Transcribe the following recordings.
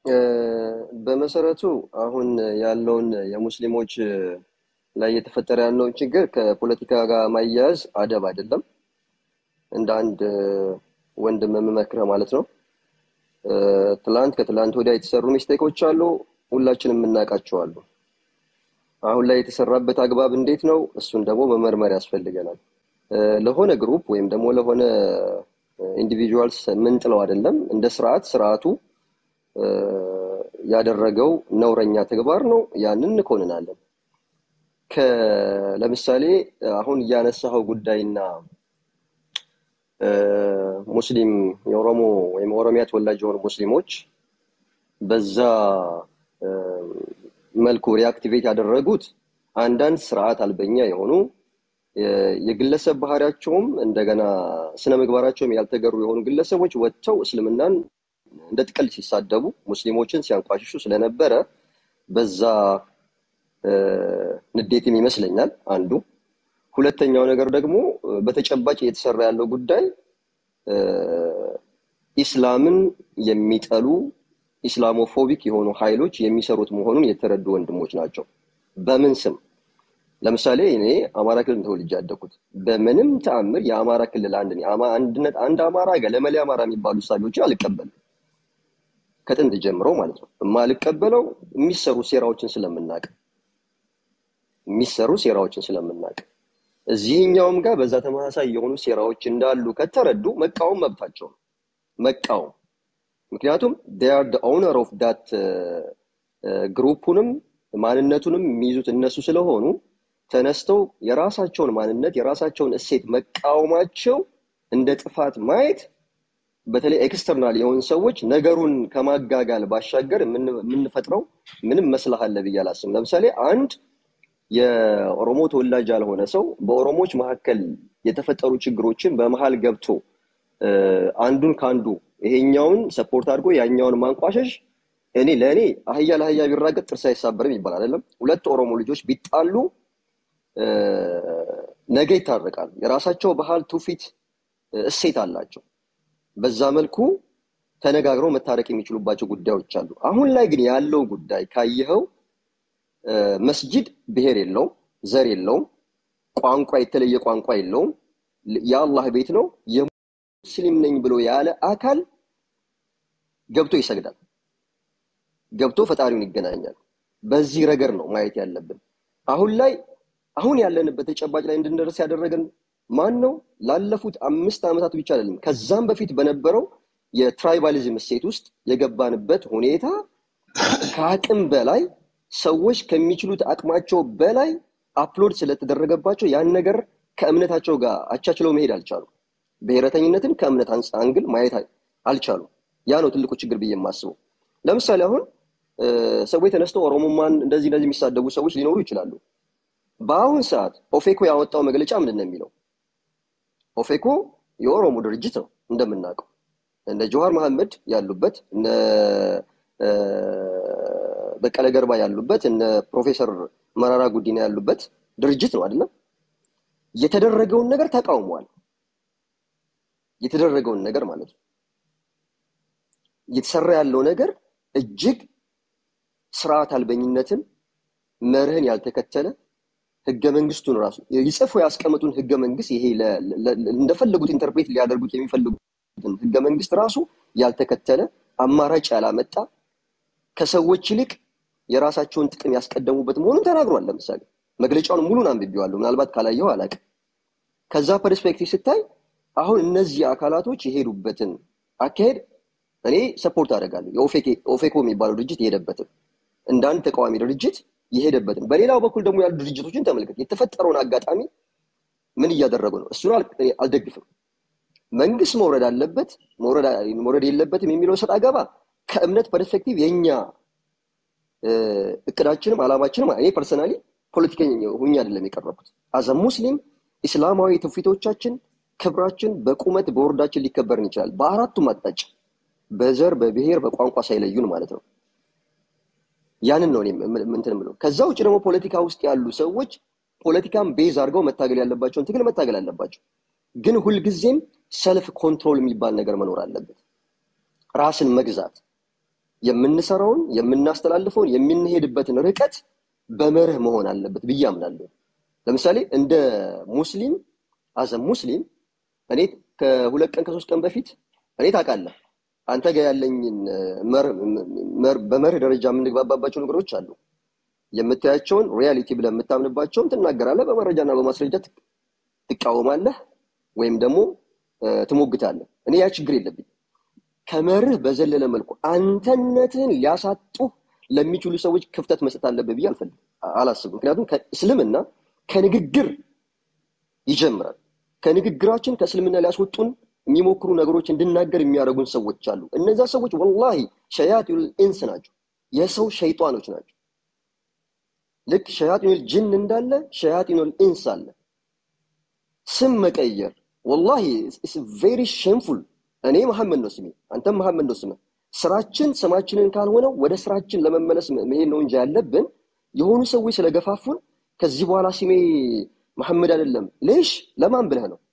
በመሰረቱ አሁን ያለውን የሙስሊሞች ላይ እየተፈጠረ ያለውን ችግር ከፖለቲካ ጋር ማያያዝ አደብ አይደለም። እንደ አንድ ወንድም የምመክረህ ማለት ነው። ትላንት ከትላንት ወዲያ የተሰሩ ሚስቴኮች አሉ፣ ሁላችንም የምናውቃቸው አሉ። አሁን ላይ የተሰራበት አግባብ እንዴት ነው? እሱን ደግሞ መመርመር ያስፈልገናል። ለሆነ ግሩፕ ወይም ደግሞ ለሆነ ኢንዲቪጁዋልስ የምንጥለው አይደለም። እንደ ስርዓት ስርዓቱ ያደረገው ነውረኛ ተግባር ነው። ያንን እንኮንናለን። ለምሳሌ አሁን እያነሳኸው ጉዳይና ሙስሊም የኦሮሞ ወይም ኦሮሚያ ተወላጅ የሆኑ ሙስሊሞች በዛ መልኩ ሪአክቲቬት ያደረጉት አንዳንድ ስርዓት አልበኛ የሆኑ የግለሰብ ባህሪያቸውም እንደገና ስነ ምግባራቸውም ያልተገሩ የሆኑ ግለሰቦች ወጥተው እስልምናን እንደ ጥቅል ሲሳደቡ ሙስሊሞችን ሲያንቋሽሹ ስለነበረ በዛ ንዴትም ይመስለኛል አንዱ። ሁለተኛው ነገር ደግሞ በተጨባጭ እየተሰራ ያለው ጉዳይ ኢስላምን የሚጠሉ ኢስላሞፎቢክ የሆኑ ኃይሎች የሚሰሩት መሆኑን የተረዱ ወንድሞች ናቸው። በምን ስም? ለምሳሌ እኔ አማራ ክልል ተወልጄ ያደኩት በምንም ተአምር የአማራ ክልል አንድ አንድነት አንድ አማራ ገለመሌ አማራ የሚባሉ እሳቤዎችን አልቀበልም። ከጥንት ጀምሮ ማለት ነው። የማልቀበለው የሚሰሩ ሴራዎችን ስለምናቅ የሚሰሩ ሴራዎችን ስለምናቅ እዚህኛውም ጋር በዛ ተመሳሳይ የሆኑ ሴራዎች እንዳሉ ከተረዱ መቃወም መብታቸው ነው። መቃወም ምክንያቱም ር ኦነር ኦፍ ዳት ግሩፑንም ማንነቱንም የሚይዙት እነሱ ስለሆኑ ተነስተው የራሳቸውን ማንነት የራሳቸውን እሴት መቃወማቸው እንደ ጥፋት ማየት በተለይ ኤክስተርናል የሆኑ ሰዎች ነገሩን ከማጋጋል ባሻገር የምንፈጥረው ምንም መስላህ አለ ብዬ አላስብም። ለምሳሌ አንድ የኦሮሞ ተወላጅ ያልሆነ ሰው በኦሮሞዎች መካከል የተፈጠሩ ችግሮችን በመሀል ገብቶ አንዱን ከአንዱ ይሄኛውን ሰፖርት አድርጎ ያኛውን ማንቋሸሽ እኔ ለእኔ አህያ ለአህያ ቢራገጥ ጥርስ አይሳበርም ይባል አይደለም። ሁለት ኦሮሞ ልጆች ቢጣሉ ነገ ይታረቃሉ። የራሳቸው ባህል፣ ትውፊት፣ እሴት አላቸው። በዛ መልኩ ተነጋግረው መታረቅ የሚችሉባቸው ጉዳዮች አሉ። አሁን ላይ ግን ያለው ጉዳይ ካየኸው መስጂድ ብሔር የለውም፣ ዘር የለውም፣ ቋንቋ የተለየ ቋንቋ የለውም። የአላህ ቤት ነው። የሙስሊም ነኝ ብሎ ያለ አካል ገብቶ ይሰግዳል፣ ገብቶ ፈጣሪውን ይገናኛል። በዚህ ረገድ ነው ማየት ያለብን። አሁን ላይ አሁን ያለንበት ተጨባጭ ላይ እንድንደርስ ያደረገን ማን ነው? ላለፉት አምስት ዓመታት ብቻ አይደለም ከዛም በፊት በነበረው የትራይባሊዝም እሴት ውስጥ የገባንበት ሁኔታ ከአቅም በላይ ሰዎች ከሚችሉት አቅማቸው በላይ አፕሎድ ስለተደረገባቸው ያን ነገር ከእምነታቸው ጋር አቻችለው መሄድ አልቻሉም። ብሔረተኝነትን ከእምነት አንግል ማየት አልቻሉም። ያ ነው ትልቁ ችግር ብዬ የማስበው። ለምሳሌ አሁን ሰዎች ተነስተው ኦሮሞማን እንደዚህ እንደዚህ የሚሳደቡ ሰዎች ሊኖሩ ይችላሉ። በአሁን ሰዓት ኦፌኮ ያወጣው መግለጫ ምንድን ነው የሚለው? ኦፌኮ የኦሮሞ ድርጅት ነው እንደምናውቀው። እነ ጀዋር መሐመድ ያሉበት እነ በቀለ ገርባ ያሉበት እነ ፕሮፌሰር መራራ ጉዲና ያሉበት ድርጅት ነው አይደለም። የተደረገውን ነገር ተቃውሟል። የተደረገውን ነገር ማለት ነው። እየተሰራ ያለው ነገር እጅግ ስርዓት አልበኝነትን መርህን ያልተከተለ ህገ መንግስቱን ራሱ ይጽፉ ያስቀመጡን ህገ መንግስት ይሄ እንደፈለጉት ኢንተርፕሬት ሊያደርጉት የሚፈልጉትን ህገ መንግስት ራሱ ያልተከተለ አማራጭ ያላመጣ ከሰዎች ይልቅ የራሳቸውን ጥቅም ያስቀደሙበት መሆኑን ተናግሯል። ለምሳሌ መግለጫውን ሙሉን አንብቤዋለሁ። ምናልባት ካላየው አላውቅም። ከዛ ፐርስፔክቲቭ ስታይ አሁን እነዚህ አካላቶች የሄዱበትን አካሄድ እኔ ሰፖርት አደርጋለሁ። የኦፌኮ የሚባለው ድርጅት የሄደበትን እንደ አንድ ተቃዋሚ ድርጅት የሄደበትን፣ በሌላው በኩል ደግሞ ያሉ ድርጅቶችን ተመልከት። የተፈጠረውን አጋጣሚ ምን እያደረጉ ነው? እሱን አልደግፍም። መንግስት መውረድ አለበት መውረድ የለበትም የሚለው ሰጥ አገባ ከእምነት ፐርስፔክቲቭ የኛ እቅዳችንም አላማችንም እኔ ፐርሰናሊ ፖለቲከኛ ሁኜ አይደለም የቀረብኩት። አዘ ሙስሊም ኢስላማዊ ትውፊቶቻችን ክብራችን በቁመት በወርዳችን ሊከበርን ይችላል። በአራቱም አቅጣጫ በዘር በብሔር በቋንቋ ሳይለዩን ማለት ነው። ያንን ነው ምንትን ምለው። ከዛ ውጭ ደግሞ ፖለቲካ ውስጥ ያሉ ሰዎች ፖለቲካን ቤዝ አድርገው መታገል ያለባቸውን ትግል መታገል አለባቸው። ግን ሁልጊዜም ሰልፍ ኮንትሮል የሚባል ነገር መኖር አለበት። ራስን መግዛት የምንሰራውን የምናስተላልፈውን የምንሄድበትን ርቀት በመርህ መሆን አለበት ብዬ አምናለሁ። ለምሳሌ እንደ ሙስሊም አዘ ሙስሊም እኔ ከሁለት ቀን ከሶስት ቀን በፊት እኔ ታውቃለህ አንተ ጋር ያለኝን በመርህ ደረጃ የምንግባባባቸው ነገሮች አሉ። የምታያቸውን ሪያሊቲ ብለህ የምታምንባቸውን ትናገራለህ፣ በመረጃና በማስረጃ ትቃወማለህ ወይም ደግሞ ትሞግታለህ። እኔ ያ ችግር የለብኝ። ከመርህ በዘለለ መልኩ አንተነትህን ሊያሳጡ ለሚችሉ ሰዎች ክፍተት መስጠት አለብህ ብዬ አልፈልግም፣ አላስብም። ምክንያቱም እስልምና ከንግግር ይጀምራል። ከንግግራችን ከእስልምና ሊያስወጡን የሚሞክሩ ነገሮች እንድናገር የሚያደርጉን ሰዎች አሉ። እነዛ ሰዎች ወላሂ ሸያጢኑል ኢንስ ናቸው፣ የሰው ሸይጣኖች ናቸው። ልክ ሸያጢኑል ጅን እንዳለ ሸያጢኑል ኢንስ አለ። ስም መቀየር ወላሂ ቬሪ ሼምፉል። እኔ መሐመድ ነው ስሜ፣ አንተም መሐመድ ነው ስምህ። ስራችን ስማችንን ካልሆነው ወደ ስራችን ለመመለስ መሄድ ነው እንጂ ያለብን የሆኑ ሰዎች ስለገፋፉን ከዚህ በኋላ ስሜ መሐመድ አይደለም ሌሽ ለማን ብለህ ነው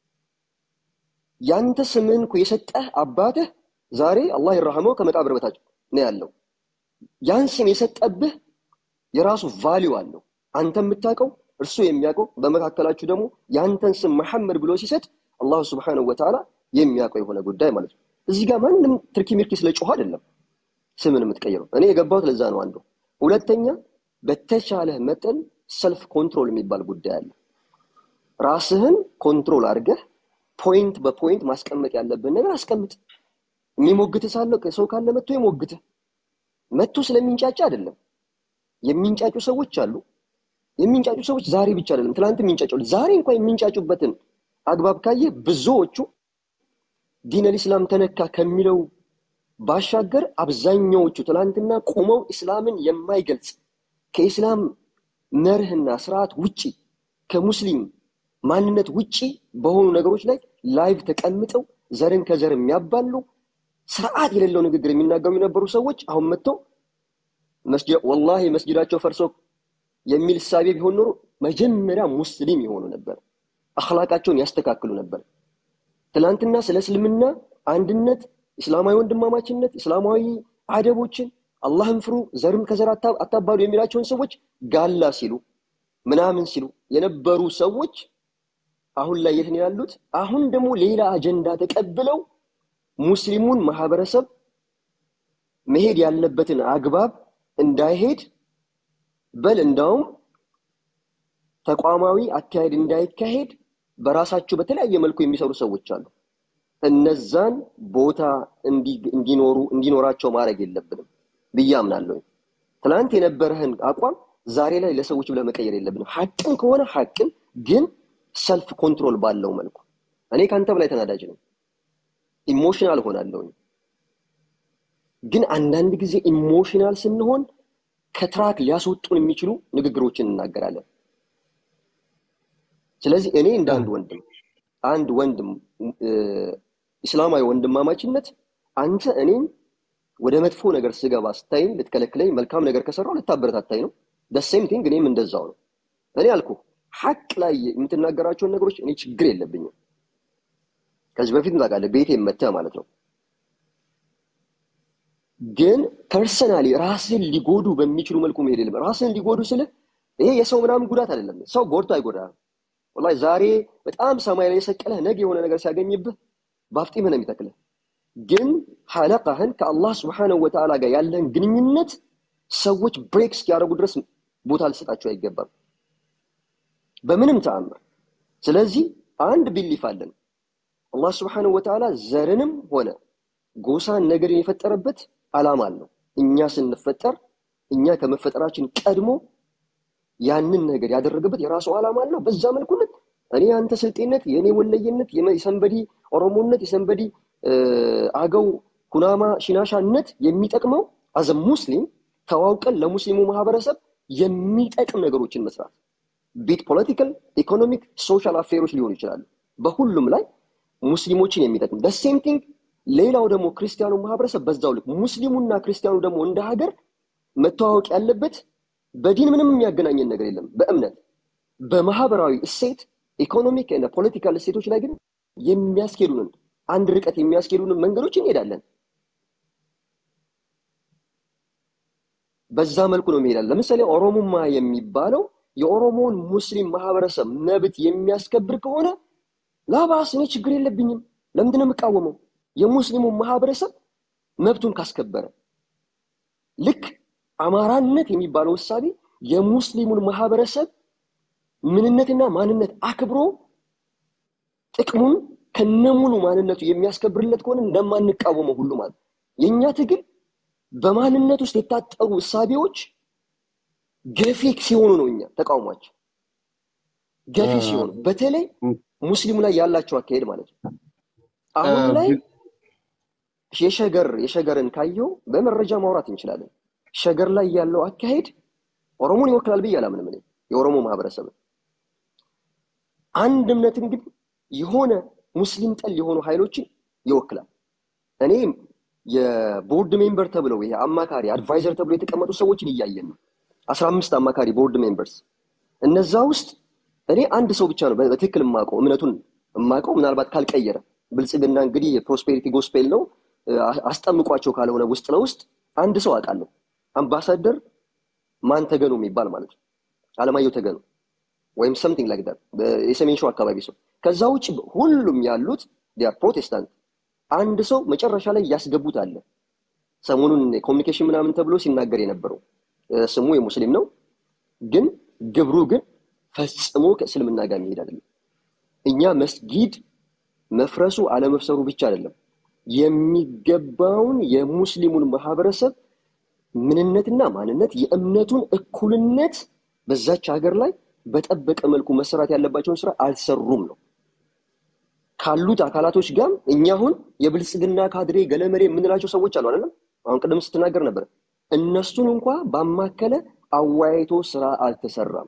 ያንተ ስምህን እኮ የሰጠህ አባትህ ዛሬ አላህ ይረሐመው ከመቃብር በታች ነው ያለው። ያን ስም የሰጠብህ የራሱ ቫሊዩ አለው። አንተ የምታውቀው እርሱ የሚያውቀው፣ በመካከላችሁ ደግሞ የአንተን ስም መሐመድ ብሎ ሲሰጥ አላሁ ስብሐነሁ ወተዓላ የሚያውቀው የሆነ ጉዳይ ማለት ነው። እዚህ ጋር ማንም ትርኪ ሚርኪ ስለ ጮኸ አይደለም ስምን የምትቀይረው። እኔ የገባሁት ለዛ ነው አንዱ። ሁለተኛ በተቻለህ መጠን ሰልፍ ኮንትሮል የሚባል ጉዳይ አለ። ራስህን ኮንትሮል አድርገህ ፖይንት በፖይንት ማስቀመጥ ያለብን ነገር አስቀምጥ። የሚሞግት ሳለ ሰው ካለ መጥቶ የሞግትህ መጥቶ ስለሚንጫጫ አይደለም። የሚንጫጩ ሰዎች አሉ። የሚንጫጩ ሰዎች ዛሬ ብቻ አይደለም ትናንት የሚንጫጩ ዛሬ እንኳን የሚንጫጩበትን አግባብ ካየ ብዙዎቹ ዲነል ኢስላም ተነካ ከሚለው ባሻገር አብዛኛዎቹ ትናንትና ቆመው ኢስላምን የማይገልጽ ከኢስላም መርህና ስርዓት ውጪ ከሙስሊም ማንነት ውጪ በሆኑ ነገሮች ላይ ላይቭ ተቀምጠው ዘርን ከዘር የሚያባሉ ስርዓት የሌለው ንግግር የሚናገሩ የነበሩ ሰዎች አሁን መጥተው ወላሂ መስጅዳቸው ፈርሶ የሚል እሳቤ ቢሆን ኖሮ መጀመሪያ ሙስሊም የሆኑ ነበር። አኽላቃቸውን ያስተካክሉ ነበር። ትናንትና ስለ እስልምና አንድነት፣ እስላማዊ ወንድማማችነት፣ እስላማዊ አደቦችን አላህን ፍሩ፣ ዘርም ከዘር አታባሉ የሚላቸውን ሰዎች ጋላ ሲሉ ምናምን ሲሉ የነበሩ ሰዎች አሁን ላይ የት ነው ያሉት? አሁን ደግሞ ሌላ አጀንዳ ተቀብለው ሙስሊሙን ማህበረሰብ መሄድ ያለበትን አግባብ እንዳይሄድ በል እንዳውም ተቋማዊ አካሄድ እንዳይካሄድ በራሳቸው በተለያየ መልኩ የሚሰሩ ሰዎች አሉ። እነዛን ቦታ እንዲኖሩ እንዲኖራቸው ማድረግ የለብንም ብዬ አምናለሁ። ትናንት የነበረህን አቋም ዛሬ ላይ ለሰዎች ብለህ መቀየር የለብንም። ሐቅም ከሆነ ሐቅም ግን ሰልፍ ኮንትሮል ባለው መልኩ እኔ ከአንተ በላይ ተናዳጅ ነኝ፣ ኢሞሽናል ሆናለሁኝ። ግን አንዳንድ ጊዜ ኢሞሽናል ስንሆን ከትራክ ሊያስወጡን የሚችሉ ንግግሮችን እናገራለን። ስለዚህ እኔ እንደ አንድ ወንድም አንድ ወንድም ኢስላማዊ ወንድማማችነት አንተ እኔን ወደ መጥፎ ነገር ስገባ ስታይኝ ልትከለክለኝ፣ መልካም ነገር ከሰራው ልታበረታታኝ ነው። ደሴም ቲንግ እኔም እንደዛው ነው። እኔ አልኩ ሐቅ ላይ የምትናገራቸውን ነገሮች እኔ ችግር የለብኝም። ከዚህ በፊት ታውቃለህ፣ ቤቴ መተህ ማለት ነው። ግን ፐርሰናሊ ራስን ሊጎዱ በሚችሉ መልኩ መሄድ የለም። ራስን ሊጎዱ ስልህ ይሄ የሰው ምናምን ጉዳት አይደለም። ሰው ጎድቶ አይጎዳም። ወላሂ ዛሬ በጣም ሰማይ ላይ የሰቀለህ ነገ የሆነ ነገር ሲያገኝብህ በአፍጢምህ ነው የሚተክልህ። ግን ሐለቃህን ከአላህ ስብሐነሁ ወተዓላ ጋር ያለህን ግንኙነት ሰዎች ብሬክ እስኪያደርጉ ድረስ ቦታ ልሰጣቸው አይገባም በምንም ተአምር። ስለዚህ አንድ ቢሊፍ አለን። አላህ ስብሐነሁ ወተዓላ ዘርንም ሆነ ጎሳን ነገርን የፈጠረበት ዓላማ አለው። እኛ ስንፈጠር እኛ ከመፈጠራችን ቀድሞ ያንን ነገር ያደረገበት የራሱ ዓላማ አለው። በዛ መልኩ ልክ እኔ አንተ ስልጤነት፣ የእኔ ወለየነት፣ የሰንበዲ ኦሮሞነት፣ የሰንበዲ አገው፣ ኩናማ፣ ሽናሻነት የሚጠቅመው አዘ ሙስሊም ተዋውቀን ለሙስሊሙ ማህበረሰብ የሚጠቅም ነገሮችን መስራት ቢት ፖለቲካል፣ ኢኮኖሚክ፣ ሶሻል አፌሮች ሊሆኑ ይችላሉ። በሁሉም ላይ ሙስሊሞችን የሚጠቅም ደሴም ቲንግ ሌላው ደግሞ ክርስቲያኑ ማህበረሰብ በዛው ልክ ሙስሊሙና ክርስቲያኑ ደግሞ እንደ ሀገር መተዋወቅ ያለበት በዲን ምንም የሚያገናኘን ነገር የለም። በእምነት በማህበራዊ እሴት ኢኮኖሚክ እና ፖለቲካል እሴቶች ላይ ግን የሚያስኬዱንን አንድ ርቀት የሚያስኬዱንን መንገዶች እንሄዳለን። በዛ መልኩ ነው የሚሄዳል። ለምሳሌ ኦሮሞማ የሚባለው የኦሮሞውን ሙስሊም ማህበረሰብ መብት የሚያስከብር ከሆነ ላባስ እኔ ችግር የለብኝም። ለምንድን ነው የምቃወመው? የሙስሊሙ ማህበረሰብ መብቱን ካስከበረ ልክ አማራነት የሚባለው እሳቤ የሙስሊሙን ማህበረሰብ ምንነትና ማንነት አክብሮ ጥቅሙን ከነሙሉ ማንነቱ የሚያስከብርለት ከሆነ እንደማንቃወመው ሁሉ ማለት ነው። የእኛ ትግል በማንነት ውስጥ የታጠሩ እሳቤዎች ገፊ ሲሆኑ ነው። እኛ ተቃውሟቸው ገፊ ሲሆኑ፣ በተለይ ሙስሊሙ ላይ ያላቸው አካሄድ ማለት ነው። አሁን ላይ የሸገር የሸገርን ካየው በመረጃ ማውራት እንችላለን። ሸገር ላይ ያለው አካሄድ ኦሮሞን ይወክላል ብዬ አላምንም። እኔ የኦሮሞ ማህበረሰብን አንድ እምነትን ግን የሆነ ሙስሊም ጠል የሆኑ ኃይሎችን ይወክላል። እኔ የቦርድ ሜምበር ተብለው ይሄ አማካሪ አድቫይዘር ተብለው የተቀመጡ ሰዎችን እያየን ነው። አስራ አምስት አማካሪ ቦርድ ሜምበርስ እነዛ ውስጥ እኔ አንድ ሰው ብቻ ነው በትክክል የማውቀው እምነቱን የማውቀው ምናልባት ካልቀየረ ብልጽግና እንግዲህ የፕሮስፔሪቲ ጎስፔል ነው አስጠምቋቸው ካልሆነ ውስጥ ለውስጥ አንድ ሰው አውቃለሁ። አምባሳደር ማን ተገኑ የሚባል ማለት ነው አለማየሁ ተገኑ ወይም ሰምቲንግ ላይክ ዳት የሰሜን ሸዋ አካባቢ ሰው። ከዛ ውጭ ሁሉም ያሉት ዲያር ፕሮቴስታንት። አንድ ሰው መጨረሻ ላይ ያስገቡት አለ። ሰሞኑን ኮሚኒኬሽን ምናምን ተብሎ ሲናገር የነበረው ስሙ የሙስሊም ነው፣ ግን ግብሩ ግን ፈጽሞ ከእስልምና ጋር የሚሄድ አይደለም። እኛ መስጊድ መፍረሱ አለመፍሰሩ ብቻ አይደለም የሚገባውን የሙስሊሙን ማህበረሰብ ምንነትና ማንነት የእምነቱን እኩልነት በዛች ሀገር ላይ በጠበቀ መልኩ መሰራት ያለባቸውን ስራ አልሰሩም ነው ካሉት አካላቶች ጋር እኛ አሁን የብልጽግና ካድሬ ገለመሬ የምንላቸው ሰዎች አሉ አይደለም አሁን ቅድም ስትናገር ነበር እነሱን እንኳ ባማከለ አወያይቶ ስራ አልተሰራም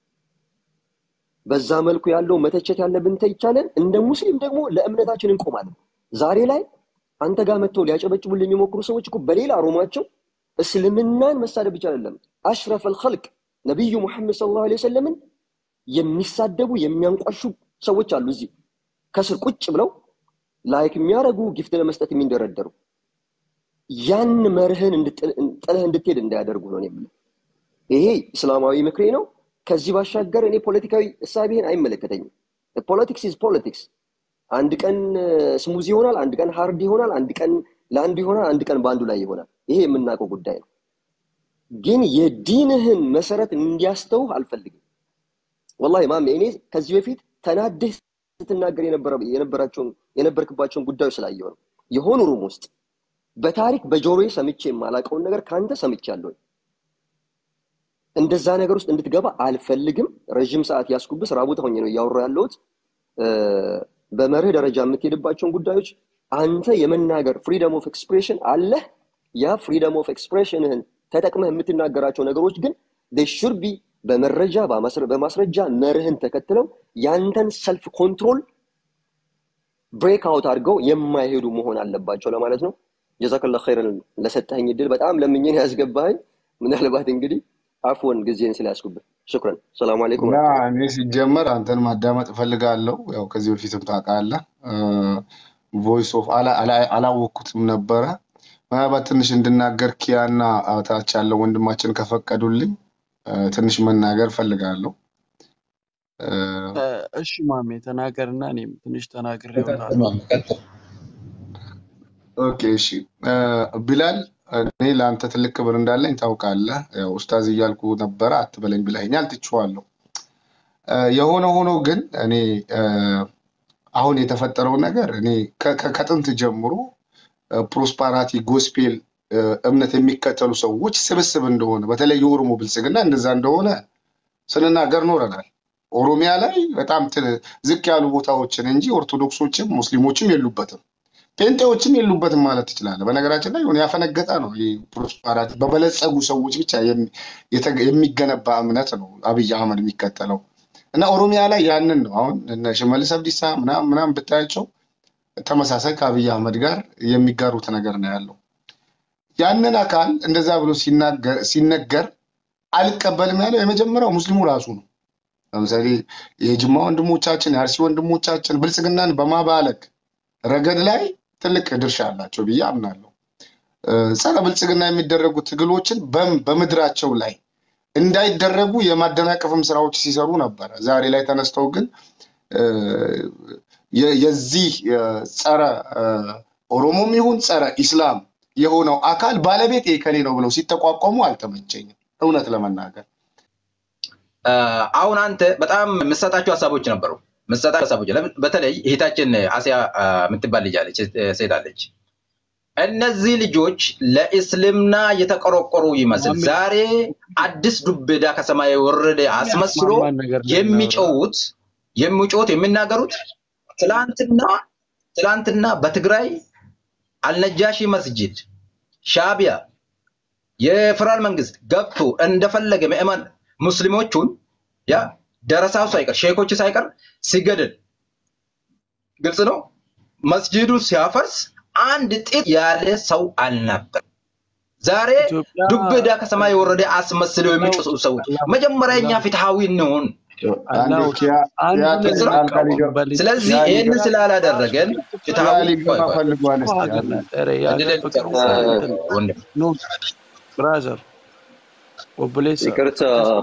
በዛ መልኩ ያለው መተቸት ያለብን ተይቻለን እንደ ሙስሊም ደግሞ ለእምነታችን እንቆማለን ዛሬ ላይ አንተ ጋር መጥተው ሊያጨበጭቡልን የሚሞክሩ ሰዎች እኮ በሌላ ሮማቸው እስልምናን መሳደብ ብቻ አይደለም አሽረፍ አልኸልቅ ነቢዩ ሙሐመድ ሰለላሁ ዐለይሂ ወሰለምን የሚሳደቡ የሚያንቋሹ ሰዎች አሉ እዚህ ከስር ቁጭ ብለው ላይክ የሚያደርጉ ጊፍት ለመስጠት የሚንደረደሩ ያን መርህን ጥለህ እንድትሄድ እንዳያደርጉ ነው የምለው ይሄ እስላማዊ ምክሬ ነው ከዚህ ባሻገር እኔ ፖለቲካዊ እሳቤህን አይመለከተኝም ፖለቲክስ ኢዝ ፖለቲክስ አንድ ቀን ስሙዝ ይሆናል አንድ ቀን ሀርድ ይሆናል አንድ ቀን ለአንዱ ይሆናል አንድ ቀን በአንዱ ላይ ይሆናል ይሄ የምናውቀው ጉዳይ ነው ግን የዲንህን መሰረት እንዲያስተውህ አልፈልግም ወላሂ ማሜ እኔ ከዚህ በፊት ተናደህ ስትናገር የነበራቸውን የነበርክባቸውን ጉዳዮች ስላየሁ ነው የሆኑ ሩም ውስጥ በታሪክ በጆሮዬ ሰምቼ የማላውቀውን ነገር ከአንተ ሰምቻለሁ እንደዛ ነገር ውስጥ እንድትገባ አልፈልግም ረዥም ሰዓት ያስኩብህ ስራ ቦታ ሆኜ ነው እያወራ ያለሁት በመርህ ደረጃ የምትሄድባቸውን ጉዳዮች አንተ የመናገር ፍሪደም ኦፍ ኤክስፕሬሽን አለህ ያ ፍሪደም ኦፍ ኤክስፕሬሽንህን ተጠቅመህ የምትናገራቸው ነገሮች ግን ሹድ ቢ በመረጃ በማስረጃ መርህን ተከትለው ያንተን ሰልፍ ኮንትሮል ብሬክ አውት አድርገው የማይሄዱ መሆን አለባቸው ለማለት ነው ጀዛከላ ኸይረን ለሰጠኸኝ እድል በጣም ለምኝን ያስገባኸኝ ምናልባት እንግዲህ አፎን ጊዜን ስላያስኩብህ ሽክረን ሰላሙ አለይኩም እኔ ሲጀመር አንተን ማዳመጥ እፈልጋለሁ ያው ከዚህ በፊትም ታውቃለህ ቮይስ ኦፍ አላወቅኩትም ነበረ ምናልባት ትንሽ እንድናገር ኪያና ታች ያለው ወንድማችን ከፈቀዱልኝ ትንሽ መናገር ፈልጋለሁ እሺ ማሜ ተናገርና እኔም ትንሽ ተናግር ኦኬ እሺ ቢላል እኔ ለአንተ ትልቅ ክብር እንዳለኝ ታውቃለህ ኡስታዝ እያልኩ ነበረ አትበለኝ ብለኸኛል ትችዋለሁ የሆነ ሆኖ ግን እኔ አሁን የተፈጠረው ነገር እኔ ከጥንት ጀምሮ ፕሮስፓራቲ ጎስፔል እምነት የሚከተሉ ሰዎች ስብስብ እንደሆነ በተለይ የኦሮሞ ብልጽግና እንደዛ እንደሆነ ስንናገር ኖረናል ኦሮሚያ ላይ በጣም ዝቅ ያሉ ቦታዎችን እንጂ ኦርቶዶክሶችም ሙስሊሞችም የሉበትም ጴንጤዎችም የሉበትም ማለት ትችላለ በነገራችን ላይ ያፈነገጠ ነው ፕሮስፓራቲ በበለጸጉ ሰዎች ብቻ የሚገነባ እምነት ነው አብይ አህመድ የሚከተለው እና ኦሮሚያ ላይ ያንን ነው አሁን እነ ሽመልስ አብዲሳ ምናም ምናም ብታያቸው ተመሳሳይ ከአብይ አህመድ ጋር የሚጋሩት ነገር ነው ያለው ያንን አካል እንደዛ ብሎ ሲነገር አልቀበልም ያለው የመጀመሪያው ሙስሊሙ ራሱ ነው ለምሳሌ የጅማ ወንድሞቻችን የአርሲ ወንድሞቻችን ብልጽግናን በማባለግ ረገድ ላይ ትልቅ ድርሻ አላቸው ብዬ አምናለሁ እ፣ ጸረ ብልጽግና የሚደረጉ ትግሎችን በም- በምድራቸው ላይ እንዳይደረጉ የማደናቀፍም ስራዎች ሲሰሩ ነበረ። ዛሬ ላይ ተነስተው ግን እ፣ የ- የዚህ የ- ጸረ እ፣ ኦሮሞም ይሁን ጸረ ኢስላም የሆነው አካል ባለቤት የከሌ ነው ብለው ሲጠቋቋሙ አልተመቸኝም፣ እውነት ለመናገር አ፣ አሁን አንተ በጣም የምትሰጣቸው ሀሳቦች ነበሩ። የምትሰጣቸው ሀሳቦች ለምን በተለይ እህታችን አሲያ አ፣ የምትባል ልጅ አለች፣ ሴት አለች። እነዚህ ልጆች ለእስልምና የተቆረቆሩ ይመስል ማሜ ዛሬ አዲስ ዱቤዳ ከሰማይ የወረደ አስመስሎ የሚያስማማን ነገር ላይ እናውራ። የሚጮሁት የሚጮሁት የሚናገሩት ትላንትና ትላንትና በትግራይ አልነጃሺ መስጂድ ሻቢያ የፌደራል መንግስት ገብቶ እንደፈለገ ምዕመን ሙስሊሞቹን ያ ደረሳው ሳይቀር ሼኮች ሳይቀር ሲገድል ግልጽ ነው። መስጂዱ ሲያፈርስ አንድ ጥጥ ያለ ሰው አልነበር። ዛሬ ኢትዮጵያ ዱቤዳ ከሰማይ የወረደ አስመስለው አላህ የሚጮሁ ሰዎች አላህ መጀመሪያ እኛ አላህ ፍትሃዊ እንሆን። አንዴ አላህ ኪያ ኪያ አንዱን ግልጽ ነው። ጣልቃ ሊገባ እንቃወምበት ስለዚህ ኪያ ይህንን ሊገባ ስላላደረገን ኪያ ፍትሃዊ ሊገባ ቆይ ቆይ ፈልጓል። እስኪ ሀገር አንዴ ናት። ኧረ የሀገር እድልን ፍቅር ጨርስ እንትን ወንድም ኖ ብራዘር ኦብሌሳ ይቅርታ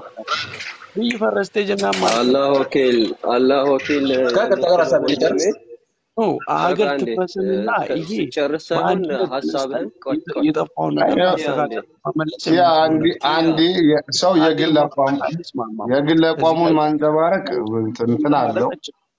ብይ ፈረስቴ ጀና ማለት አላህ ወኪል አላህ ወኪል ከቅርታ ጋር ሀሳብ ወንድሜ ሊጨርስ ነው በቃ አገር አንዴ ትፍረስንና ይሄ ስጨርስ ሳይሆን በአንድነት ተነስተን ሀሳብህን ቆይ ቆይ የጠፋውን አይ፣ ነገር ያው ኪያ አንዴ ማስተካከል መመለስ ኪያ አንዴ የምንችለው አንዴ የ- ሰው አንዴ የግል አቋም ማውራት አንስማማም። የግል ከዚህ አቋሙን ጋር ማንጸባረቅ እንትን እንትን አለው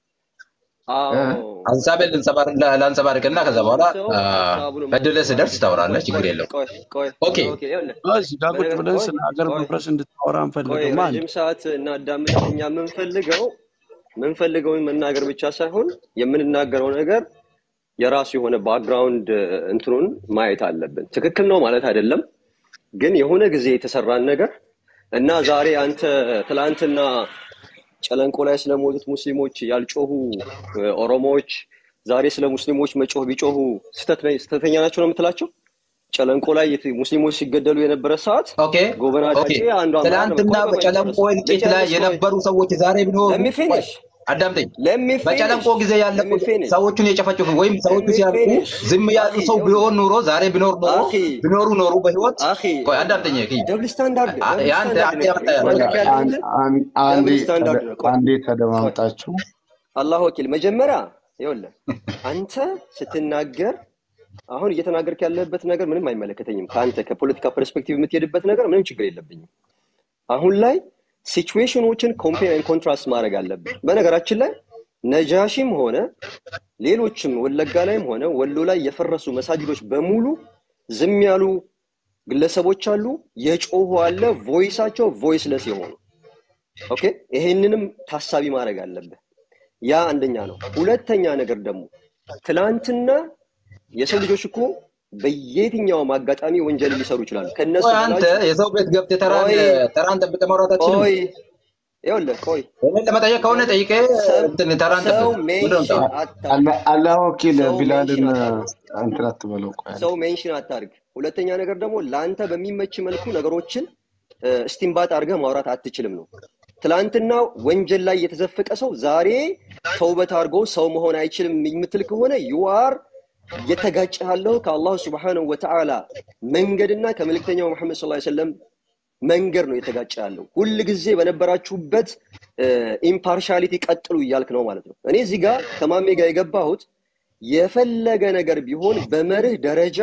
እ? አዎ ሀሳቤን ልንጸባር- ላ- ላንጸባርቅና ከዛ በኋላ ሰው አ፣ ሀሳቡን እድልህ ማንጸባረቅ ስደርስ ታወራለህ። ችግር ቆይ የለውም። ቆይ ቆይ ኦኬ አላህ ወኪል ይኸውልህ እዚህ ጋር ቁጭ በነገር ብለን ቆይ ስለ ሀገር ቆይ መፍረስ እንድታወራ ቆይ አንፈልግም። አንድ ረዥም ሰዓት እናዳምጥ። እኛ የምንፈልገው የምንፈልገውን መናገር ብቻ ሳይሆን የምንናገረው ነገር የራሱ የሆነ ባክግራውንድ እንትኑን ማየት አለብን። ትክክል ነው ማለት አይደለም፣ ግን የሆነ ጊዜ የተሰራን ነገር እና ዛሬ አንተ ትላንትና ጨለንቆ ላይ ስለሞቱት ሙስሊሞች ያልጮሁ እ፣ ኦሮሞዎች ዛሬ ስለ ሙስሊሞች መጮህ ቢጮሁ ስህተት ነኝ- ስህተተኛ ናቸው ነው የምትላቸው? ጨለንቆ ላይ የት- ሙስሊሞች ሲገደሉ የነበረ ሰዓት ኦኬ ጎበና ኦኬ። ዳጬ አንዱ አመራር ነበር። ትናንትና ቆይ ቆይ ቆይ በጨለንቆ ልጨርስ እልቂት ላይ ልጨርስ ቆይ የነበሩ ሰዎች ዛሬ ቢኖሩ ለሚ ቆይ ፊኒሽ አዳምጠኝ። ለሚ ፊኒሽ በጨለንቆ ጊዜ ለሚ ያለቁት ፊኒሽ ሰዎቹን የጨፈጨፉ ወይም ሰዎቹ ለሚ ሲያልቁ ፊኒሽ ዝም ያሉ አኺ ሰው ይኸውልህ ቢሆን ኑሮ ዛሬ ቢኖር ኖሮ አኺ ቢኖሩ ኖሩ በህይወት አኺ ቆይ አዳምጠኝ። ኪ ደብል ስታንዳርድ ደብል የአንተ ስታንዳርድ አንተ ነው ያመጣ እየተናገርክ በቃ ያለው አን- ያለ አን- አንዴ ደብል ስታንዳርድ ተደ- ነው። ቆይ አንዴ ቆይ ተደማምጣችሁ አላህ ወኪል መጀመሪያ ይኸውልህ አንተ ስትናገር አሁን እየተናገርክ ያለበት ነገር ምንም አይመለከተኝም። ከአንተ ከፖለቲካ ፐርስፔክቲቭ የምትሄድበት ነገር ምንም ችግር የለብኝም። አሁን ላይ ሲቹዌሽኖችን ኮምፔር ኤንድ ኮንትራስት ማድረግ አለብን። በነገራችን ላይ ነጃሺም ሆነ ሌሎችም ወለጋ ላይም ሆነ ወሎ ላይ የፈረሱ መሳጅዶች በሙሉ ዝም ያሉ ግለሰቦች አሉ፣ የጮሁ አለ፣ ቮይሳቸው ቮይስለስ የሆኑ ኦኬ። ይሄንንም ታሳቢ ማድረግ አለብህ። ያ አንደኛ ነው። ሁለተኛ ነገር ደግሞ ትላንትና የሰው ልጆች እኮ በየትኛውም አጋጣሚ ወንጀል ሊሰሩ ይችላሉ። ከነሱ ቆይ አንተ ብላችሁ የሰው ቤት ገብተህ ተራን ቆይ ተራን ጠብቀህ ማውራት አትችልም? ቆይ ይኸውልህ ቆይ እኔን ለመጠየቅ ከሆነ ጠይቀህ ሰው እንትን ተራን ጠብቅ። ሰው ምንድን ነው ሜንሽን የምታወራው? አታርግ። አላ- አላህ ወኪል ሰው ቢላልን ሜንሽን አታርግ። እንትን አትበለው። ቆይ አንዴ ሰው ሜንሽን አታርግ። ሁለተኛ ነገር ደግሞ ለአንተ በሚመች መልኩ ነገሮችን ስቲምባት አድርገህ ማውራት አትችልም ነው። ትላንትና ወንጀል ላይ የተዘፈቀ ሰው ዛሬ ተውበት አድርጎ ሰው መሆን አይችልም የምትል ከሆነ ዩአር እየተጋጨ ያለው ከአላሁ ስብሓነሁ ወተዓላ መንገድና ከመልእክተኛው መሐመድ ሰለላሁ ዐለይሂ ወሰለም መንገድ ነው የተጋጨ ያለው። ሁል ጊዜ በነበራችሁበት ኢምፓርሻሊቲ ቀጥሉ እያልክ ነው ማለት ነው። እኔ እዚህ ጋር ከማሜ ጋር የገባሁት የፈለገ ነገር ቢሆን በመርህ ደረጃ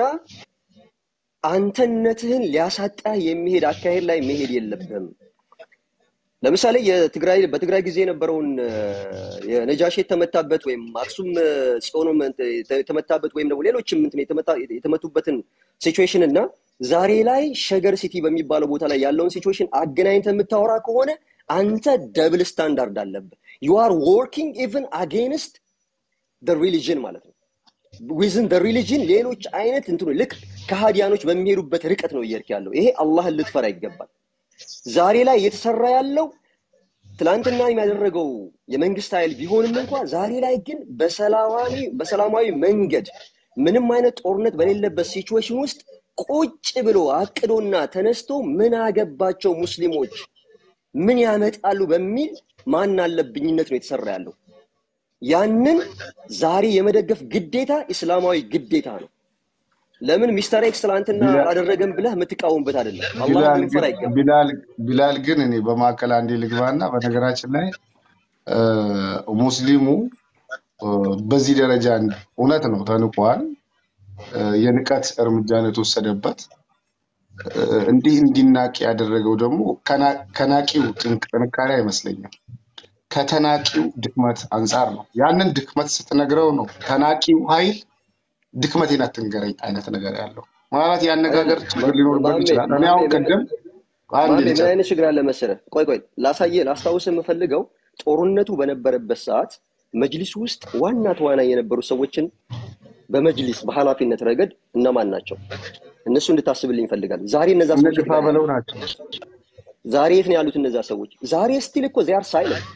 አንተነትህን ሊያሳጣህ የሚሄድ አካሄድ ላይ መሄድ የለብህም። ለምሳሌ የትግራይ በትግራይ ጊዜ የነበረውን እ፣ የነጃሺ የተመታበት ወይም አክሱም እ፣ ጽዮንም እንትን የተመታበት ወይም ደግሞ ሌሎችም እንትን የተመታ- የተመቱበትን ሲቹዌሽን እና ዛሬ ላይ ሸገር ሲቲ በሚባለው ቦታ ላይ ያለውን ሲቹዌሽን አገናኝተህ የምታወራ ከሆነ አንተ ደብል ስታንዳርድ አለብህ። ዩ አር ወርኪንግ ኢቭን አጌንስት ሪሊጅን ማለት ነው። ዊዝን ሪሊጅን ሌሎች አይነት እንትኑ ልክ ከሃዲያኖች በሚሄዱበት ርቀት ነው እየሄድክ ያለው። ይሄ አላህን ልትፈራ ይገባል። ዛሬ ላይ እየተሰራ ያለው ትላንትና የሚያደረገው የመንግስት ኃይል ቢሆንም እንኳ ዛሬ ላይ ግን በሰላማዊ በሰላማዊ መንገድ ምንም አይነት ጦርነት በሌለበት ሲቹዌሽን ውስጥ ቁጭ ብሎ አቅዶና ተነስቶ ምን አገባቸው ሙስሊሞች ምን ያመጣሉ በሚል ማን አለብኝነት ነው የተሰራ ያለው። ያንን ዛሬ የመደገፍ ግዴታ እስላማዊ ግዴታ ነው። ለምን ሚስተር ኤክስ ትላንትና ቢላ- አላደረገም ብለህ የምትቃወምበት አይደለም። አላህን ቢላል ልንፈራ ግን አይገባም። ቢላል ቢላል ግን እኔ በማዕከል አንዴ ልግባና በነገራችን ላይ እ፣ ሙስሊሙ እ፣ በዚህ ደረጃ እንዲ- እውነት ነው ተንቋል። እ፣ የንቀት እርምጃ ነው የተወሰደበት። እ፣ እንዲህ እንዲናቅ ያደረገው ደግሞ ከና- ከናቂው ጥንክ- ጥንካሬ አይመስለኝም ከተናቂው ድክመት አንጻር ነው። ያንን ድክመት ስትነግረው ነው ተናቂው ኃይል ድክመቴን አትንገረኝ አይነት ነገር ያለው ማለት የአነጋገር አይደለም ችግር ሊኖርበት ማሜ ይችላል። እኔ ማሜ አሁን ምን ቅድም አንድ ማሜ ምን ልጨርስ አይነት ችግር አለ መሰለህ? ቆይ ቆይ ላሳየህ ላስታውስህ የምፈልገው ጦርነቱ በነበረበት ሰዓት መጅሊስ ውስጥ ዋና ተዋናይ የነበሩ ሰዎችን በመጅሊስ በኃላፊነት ረገድ እነማን ናቸው? እነሱ እንድታስብልኝ ይፈልጋል። ዛሬ እነዛ እነ ሰዎች የት ግፋ ነው በለው ያሉት? ናቸው። ዛሬ የት ነው ያሉት እነዛ ሰዎች? ዛሬ ስቲል እኮ ዚያር ሳይለንት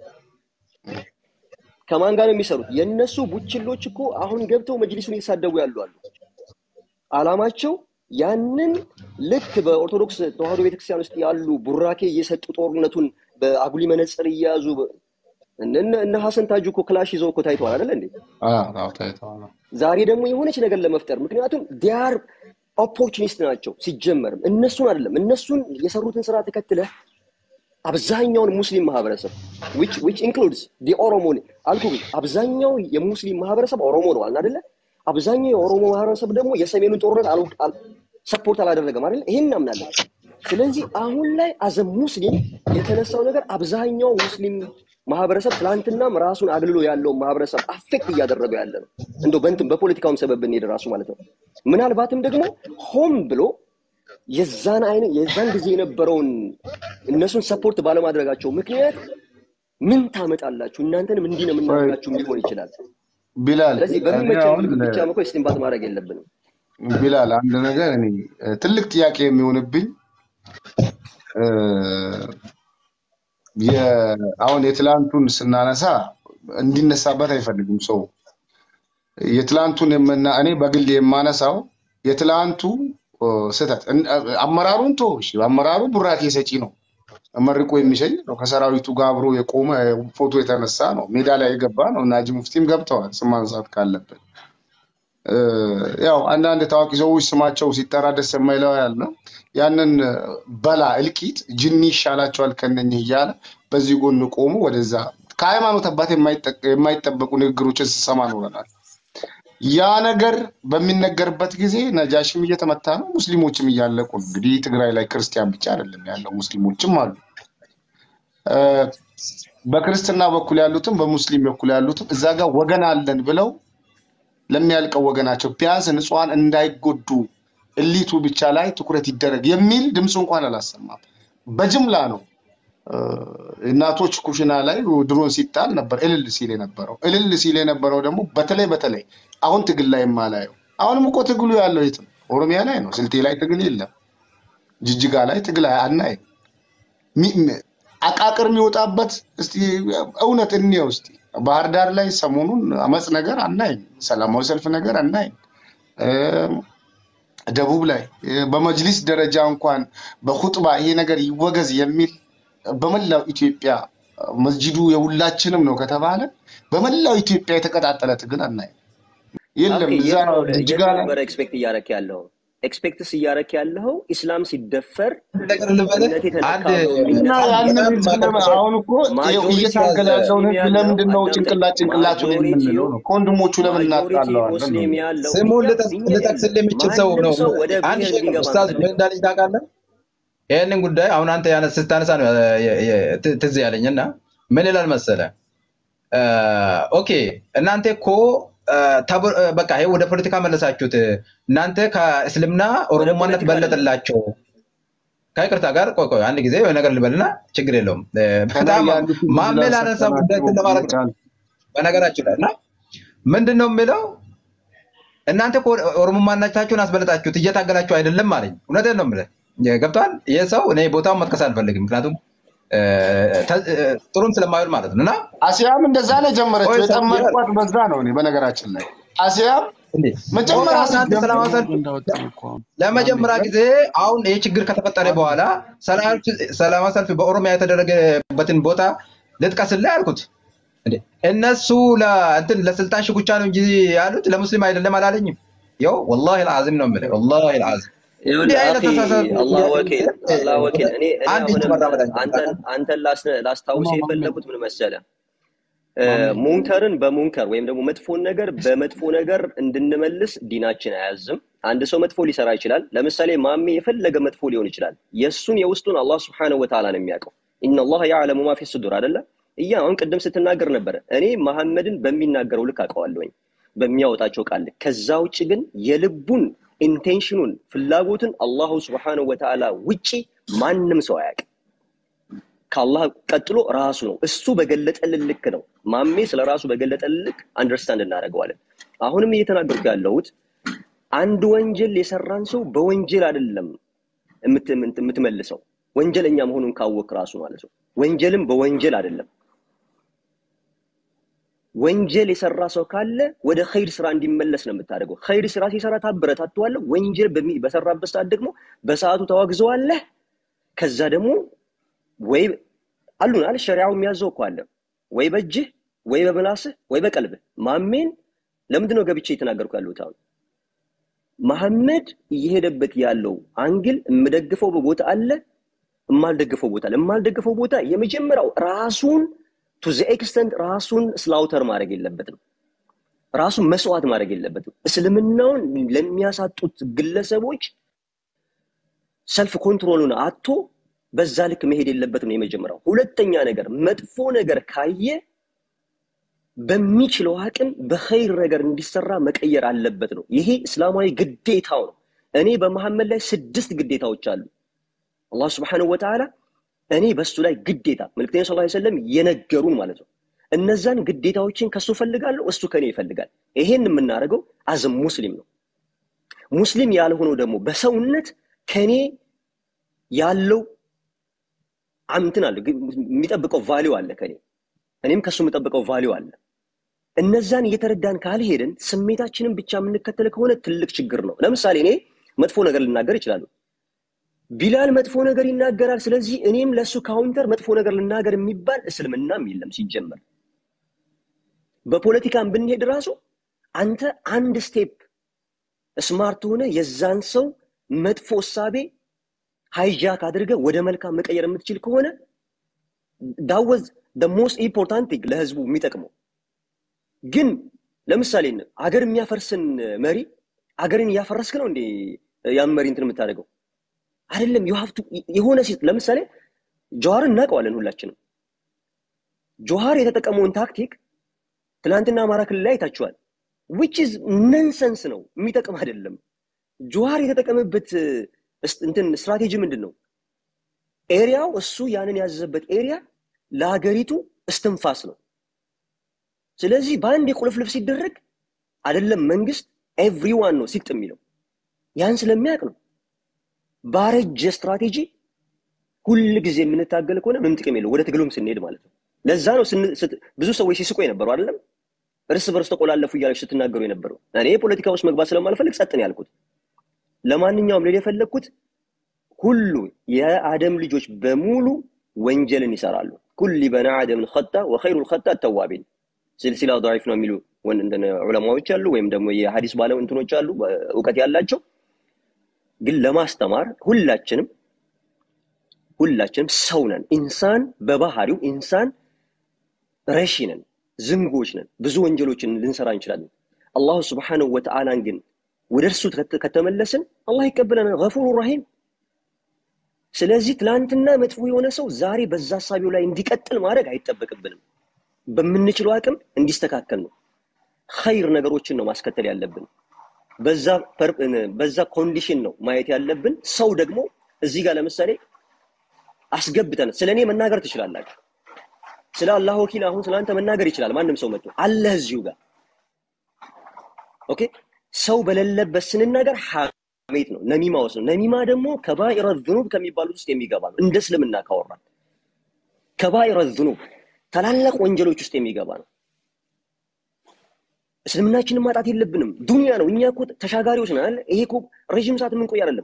ከማን ጋር ነው የሚሰሩት? የእነሱ ቡችሎች እኮ አሁን ገብተው መጅሊሱን እየተሳደቡ ያሉ አሉ። አላማቸው ያንን ልክ በኦርቶዶክስ ተዋህዶ ቤተክርስቲያን ውስጥ ያሉ ቡራኬ እየሰጡ ጦርነቱን በአጉሊ መነጽር እየያዙ በ- እነ እነ ሀሰን ታጁ እኮ ክላሽ ይዘው እኮ ታይተዋል አይደለ እንዴ? አዎ፣ አዎ፣ ታይተዋል። ዛሬ ደግሞ የሆነች ነገር ለመፍጠር ምክንያቱም ዲያር ኦፖርቹኒስት ናቸው። ሲጀመርም እነሱን አይደለም እነሱን የሰሩትን ስራ ተከትለህ አብዛኛውን ሙስሊም ማህበረሰብ which which includes the ኦሮሞ አልኩ አብዛኛው የሙስሊም ማህበረሰብ ኦሮሞ ነው አልን አይደለ? አብዛኛው የኦሮሞ ማህበረሰብ ደግሞ የሰሜኑን ጦርነት አል- አል- ሰፖርት አላደረገም አይደለ? ይሄን እናምናለን። ስለዚህ አሁን ላይ አዘ ሙስሊም የተነሳው ነገር አብዛኛው ሙስሊም ማህበረሰብ ትላንትናም ራሱን አግልሎ ያለውን ማህበረሰብ አፌክት እያደረገው ያለ ነው። እንደው በእንትን በፖለቲካውም ሰበብ ብንሄድ ራሱ ማለት ነው። ምናልባትም ደግሞ ሆን ብሎ የዛን አይነት የዛን ጊዜ የነበረውን እነሱን ሰፖርት ባለማድረጋቸው ምክንያት ምን ታመጣላችሁ እናንተንም እንዲህ ነው ቆይ የምናደርጋችሁ ሊሆን ይችላል። ቢላል ስለዚህ እኔ በሚመቸን አሁን መልኩ ብቻ መኮ ስቲምባት ማድረግ የለብንም። ቢላል አንድ ነገር እኔ እ፣ ትልቅ ጥያቄ የሚሆንብኝ እ፣ የ- አሁን የትላንቱን ስናነሳ እንዲነሳበት አይፈልግም ሰው የትላንቱን የምና እኔ በግል የማነሳው የትላንቱ እ፣ ስህተት እን- አመራሩን ቶ እሺ፣ አመራሩ ቡራኬ ሰጪ ነው፣ መርቆ የሚሸኝ ነው። ከሰራዊቱ ጋር አብሮ የቆመ ፎቶ የተነሳ ነው። ሜዳ ላይ የገባ ነው። እና ሀጂ ሙፍቲም ገብተዋል። ስም ማንሳት ካለብን እ፣ ያው አንዳንድ ታዋቂ ሰዎች ስማቸው ሲጠራ ደስ የማይለው ያለ ያንን እ፣ በላ እልቂት ጅኒ ይሻላቸዋል ከነኝህ እያለ በዚህ ጎን ቆሙ። ወደዛ ከሃይማኖት አባት የማይጠ- የማይጠበቁ ንግግሮችን ስሰማ ኖረናል። ያ ነገር በሚነገርበት ጊዜ ነጃሽም እየተመታ ነው፣ ሙስሊሞችም እያለቁ ነው። እንግዲህ ትግራይ ላይ ክርስቲያን ብቻ አይደለም ያለው ሙስሊሞችም አሉ። እ፣ በክርስትና በኩል ያሉትም በሙስሊም በኩል ያሉትም እዛ ጋር ወገን አለን ብለው ለሚያልቀው ወገናቸው ቢያንስ ንጹሐን እንዳይጎዱ እሊቱ ብቻ ላይ ትኩረት ይደረግ የሚል ድምፅ እንኳን አላሰማም። በጅምላ ነው እ፣ እናቶች ኩሽና ላይ ድሮን ሲጣል ነበር እልል ሲል የነበረው። እልል ሲል የነበረው ደግሞ በተለይ በተለይ አሁን ትግል ላይ የማላየው አሁንም እኮ ትግሉ ያለው የት ነው? ኦሮሚያ ላይ ነው። ስልጤ ላይ ትግል የለም። ጅጅጋ ላይ ትግል አናይም። ሚ- ሚ- አቃቅር የሚወጣበት እስቲ እውነት እንየው እስቲ። ባህር ዳር ላይ ሰሞኑን አመፅ ነገር አናይም። ሰላማዊ ሰልፍ ነገር አናይም። እም፣ ደቡብ ላይ እ፣ በመጅሊስ ደረጃ እንኳን በኹጥባ ይሄ ነገር ይወገዝ የሚል በመላው ኢትዮጵያ መስጂዱ የሁላችንም ነው ከተባለ በመላው ኢትዮጵያ የተቀጣጠለ ትግል አናይም። የለም አኬ እዛ የት ነው ጅጅጋ የት ላይ ነበረ ኤክስፔክት እያረክ ያለው? ኤክስፔክትስ እያረክ ያለው ኢስላም ሲደፈር ነገር ልበልህ እምነቴ ተነካ አንድ ብሎ እና የሚነሳ ያንን በጣም ህዝብ ማቀፍ ለመ- ሰው አሁን እኮ ይኸው ማጆሪቲ እየታገለ ያለውን ሙስሊም ህዝብ ያለው ለምንድን ነው አዳምጠኝ፣ ጭንቅላት ጭንቅላቱን ማጆሪቲው የምንለው ነው? ከወንድሞቹ ለምን ማጆሪቲ እናጣለዋለን ነው ሙስሊም ያለው ስሙን እኛ ልጠቅስ- እኛ ልጠቅስልህ የሚችል ሰው ማንም ነው። ሰው ወደ አንድ ብሔር ሼክ እንዲገባ ኡስታዝ ምን አንፈልግም። እንዳለኝ ታውቃለህ? ይህንን ጉዳይ አሁን አንተ ያነ- ስታነሳ ነው የ- የ- ት- ትዝ ያለኝ እና ምን ይላል መሰለህ? አ፣ ኦኬ እናንተ እኮ አ፣ ተብ- አ፣ በቃ ይሄ ወደ ፖለቲካ መለሳችሁት። እናንተ ከእስልምና ወደ ኦሮሞማነት ፖለቲካ አይደለም በለጠላቸው። ከይቅርታ ጋር ቆይ ቆይ አንድ ጊዜ የሆነ ነገር ልበልና ችግር የለውም። አ፣ ከላይ በጣም ያሉትን ብዙ ማሜ ላነሳ ጉዳይ ላሰጠናቸው እንትን ለማድረግ ነው ይቻል በነገራችን ላይ እና ምንድን ነው የሚለው እናንተ እኮ ኦሮሞማነታችሁን አስበለጣችሁት እየታገላችሁ አይደለም አለኝ። እውነቴን ነው የምልህ። ገብቶሃል? ይህ ሰው እኔ ቦታውን መጥቀስ አልፈልግም፣ ምክንያቱም እ፣ ተ- እ፣ ጥሩም ስለማይሆን ማለት ነው እና አሲያም እንደዛ ነው የጀመረችው። ቆይ ሰውዬው የጠመድኳት በዛ ነው። እኔ በነገራችን ላይ አሲያም እንዴ መጀመሪያ ቦታውን አንተ ስትጀምር ሰላማዊ ሰልፍ እንዳወጣን እኮ አሁን ለመጀመሪያ ጊዜ አሁን ይህ ችግር ከተፈጠረ በኋላ ሰላማዊ ሰላማዊ ሰልፍ በኦሮሚያ የተደረገበትን ቦታ ልጥቀስልህ አልኩት። እንዴ እነሱ ለእንትን ለስልጣን ሽኩቻ ነው እንጂ ያሉት ለሙስሊም አይደለም አላለኝም። ያው ወላሂ አልዓዚም ነው የምልህ፣ ወላሂ አልዓዚም እንዲህ ይኸውልህ አይነት አኺ ተሳሳተ አላህ ወኪል አላህ ወኪል እኔ እኔ አንድ እጅ አሁንም መራመድ አንችልም። አንተን አንተን ላስ- ላስታውስ ማሜ የፈለጉት ምን መሰለህ እ፣ ማሜ ሙንከርን በሙንከር ወይም ደግሞ መጥፎን ነገር በመጥፎ ነገር እንድንመልስ ዲናችን አያዝም። አንድ ሰው መጥፎ ሊሰራ ይችላል። ለምሳሌ ማሜ የፈለገ መጥፎ ሊሆን ይችላል። የእሱን የውስጡን አላህ ስብሐነሁ ወተዓላ ነው የሚያውቀው። ኢነላህ ያዕለሙ ማ ፊ ሱዱር አይደለ? እያ አሁን ቅድም ስትናገር ነበረ። እኔ መሐመድን በሚናገረው ልክ አውቀዋለሁኝ በሚያወጣቸው ቃል ልክ። ከዛ ውጭ ግን የልቡን ኢንቴንሽኑን ፍላጎትን አላሁ ስብሐነሁ ወተዓላ ውጪ ማንም ሰው አያውቅም። ከአላህ ቀጥሎ ራሱ ነው። እሱ በገለጠልን ልክ ነው። ማሜ ስለ ራሱ በገለጠልን ልክ አንደርስታንድ እናደርገዋለን። አሁንም እየተናገርኩ ያለሁት አንድ ወንጀል የሰራን ሰው በወንጀል አይደለም የምት- የምት- የምትመልሰው ወንጀለኛ መሆኑን ካወቅ ራሱ ማለት ነው። ወንጀልም በወንጀል አይደለም። ወንጀል የሰራ ሰው ካለ ወደ ኸይር ስራ እንዲመለስ ነው የምታደርገው። ኸይር ስራ ሲሰራ ታበረታተዋለህ። ወንጀል በሚ- በሰራበት ሰዓት ደግሞ በሰዓቱ ተዋግዘዋለህ። ከዛ ደግሞ ወይ አሉን አለ ሸሪዓው የሚያዘው እኮ አለ ወይ በእጅህ ወይ በምላስህ ወይ በቀልብህ። ማሜን ለምንድን ነው ገብቼ የተናገርኩ ያለሁት አሁን? መሐመድ እየሄደበት ያለው አንግል የምደግፈው ቦታ አለ፣ የማልደግፈው ቦታ አለ። የማልደግፈው ቦታ የመጀመሪያው ራሱን ቱ ዘ ኤክስተንት ራሱን ስላውተር ማድረግ የለበትም። ራሱን መስዋዕት ማድረግ የለበትም። እስልምናውን ለሚያሳጡት ግለሰቦች ሰልፍ ኮንትሮሉን አጥቶ በዛ ልክ መሄድ የለበትም ነው የመጀመሪያው። ሁለተኛ ነገር መጥፎ ነገር ካየ በሚችለው አቅም በኸይር ነገር እንዲሰራ መቀየር አለበት ነው። ይሄ እስላማዊ ግዴታው ነው። እኔ በመሐመድ ላይ ስድስት ግዴታዎች አሉ። አላህ ስብሐነሁ ወተዓላ እኔ በሱ ላይ ግዴታ መልክተኛ ሰለላሁ ዐለይሂ ወሰለም የነገሩን ማለት ነው። እነዛን ግዴታዎችን ከሱ ፈልጋለሁ፣ እሱ ከኔ ይፈልጋል። ይሄን የምናደርገው አዝ ሙስሊም ነው። ሙስሊም ያልሆነው ደግሞ በሰውነት ከኔ ያለው እንትን አለ ግን የሚጠብቀው ቫሊው አለ ከኔ እኔም ከሱ የምጠብቀው ቫሊው አለ። እነዛን እየተረዳን ካልሄድን ስሜታችንን ብቻ የምንከተል ከሆነ ትልቅ ችግር ነው። ለምሳሌ እኔ መጥፎ ነገር ልናገር ይችላሉ። ቢላል መጥፎ ነገር ይናገራል። ስለዚህ እኔም ለእሱ ካውንተር መጥፎ ነገር ልናገር የሚባል እስልምናም የለም ሲጀመር። በፖለቲካም ብንሄድ ራሱ አንተ አንድ ስቴፕ ስማርት ሆነ የዛን ሰው መጥፎ እሳቤ ሃይጃክ አድርገህ ወደ መልካም መቀየር የምትችል ከሆነ ዳወዝ ሞስት ኢምፖርታንት ቲንግ ለህዝቡ የሚጠቅመው ግን ለምሳሌ አገር የሚያፈርስን መሪ አገርን እያፈረስክ ነው እንዴ ያን መሪ እንትን የምታደርገው አይደለም ዩ ሀቭ ቱ የሆነ ሲ- ለምሳሌ ጆሃርን እናውቀዋለን ሁላችንም ጆሃር የተጠቀመውን ታክቲክ ትናንትና አማራ ክልል ላይ አይታችኋል ዊች ኢዝ ነንሰንስ ነው የሚጠቅም አይደለም ጆሃር የተጠቀመበት እ፣ እስ- እንትን ስትራቴጂ ምንድን ነው ኤሪያው እሱ ያንን ያዘዘበት ኤሪያ ለሀገሪቱ እስትንፋስ ነው ስለዚህ በአንድ የቁልፍልፍ ሲደረግ አይደለም መንግስት ኤቭሪዋን ነው ሲጥ የሚለው ያን ስለሚያውቅ ነው ባረጀ ስትራቴጂ ሁል ጊዜ የምንታገል ከሆነ ምንም ጥቅም የለው ወደ ትግሉም ስንሄድ ማለት ነው ለዛ ነው ስን- ስት- ብዙ ሰዎች ሲስቁ የነበሩ አይደለም እርስ በርስ ተቆላለፉ እያለች ስትናገሩ የነበረው እኔ ፖለቲካ ውስጥ መግባት ስለማልፈልግ ጸጥ ነው ያልኩት ለማንኛውም ልል የፈለግኩት ሁሉ የአደም ልጆች በሙሉ ወንጀልን ይሰራሉ ኩል በና አደምን ኸጣ ወኸይሩ ልኸጣ ተዋቢን ሲልሲላ ضعيف ነው የሚሉ ወን- እንትን ዑለማዎች አሉ ወይም ደግሞ የሀዲስ ባለ እንትኖች አሉ እውቀት ያላቸው ግን ለማስተማር ሁላችንም ሁላችንም ሰው ነን ኢንሳን በባህሪው ኢንሳን ረሺ ነን ዝንጎች ነን ብዙ ወንጀሎችን ልንሰራ እንችላለን አላሁ ስብሓንሁ ወተዓላን ግን ወደ እርሱ ከተ- ከተመለስን አላህ ይቀበለናል ገፉሩ ረሂም ስለዚህ ትላንትና መጥፎ የሆነ ሰው ዛሬ በዛ ሀሳቢው ላይ እንዲቀጥል ማድረግ አይጠበቅብንም በምንችለው አቅም እንዲስተካከል ነው ኸይር ነገሮችን ነው ማስከተል ያለብን በዛ ፐር- በዛ ኮንዲሽን ነው ማየት ያለብን ሰው ደግሞ እዚህ ጋር ለምሳሌ አስገብተን ስለ እኔ መናገር ትችላላችሁ ስለ አላህ ወኪል አሁን ስለ አንተ መናገር ይችላል ማንም ሰው መጥቶ አለህ እዚሁ ጋር ኦኬ ሰው በሌለበት ስንናገር ሐሜት ነው ነሚማ ውስጥ ነው ነሚማ ደግሞ ከባኢረ ዝኑብ ከሚባሉት ውስጥ የሚገባ ነው እንደ እስልምና ካወራን ከባኢረ ዝኑብ ታላላቅ ወንጀሎች ውስጥ የሚገባ ነው እስልምናችንን ማጣት የለብንም ዱንያ ነው እኛ እኮ ተሻጋሪዎች ነን አይደል? ይሄ እኮ ረዥም ሰዓት የምንቆይ አይደለም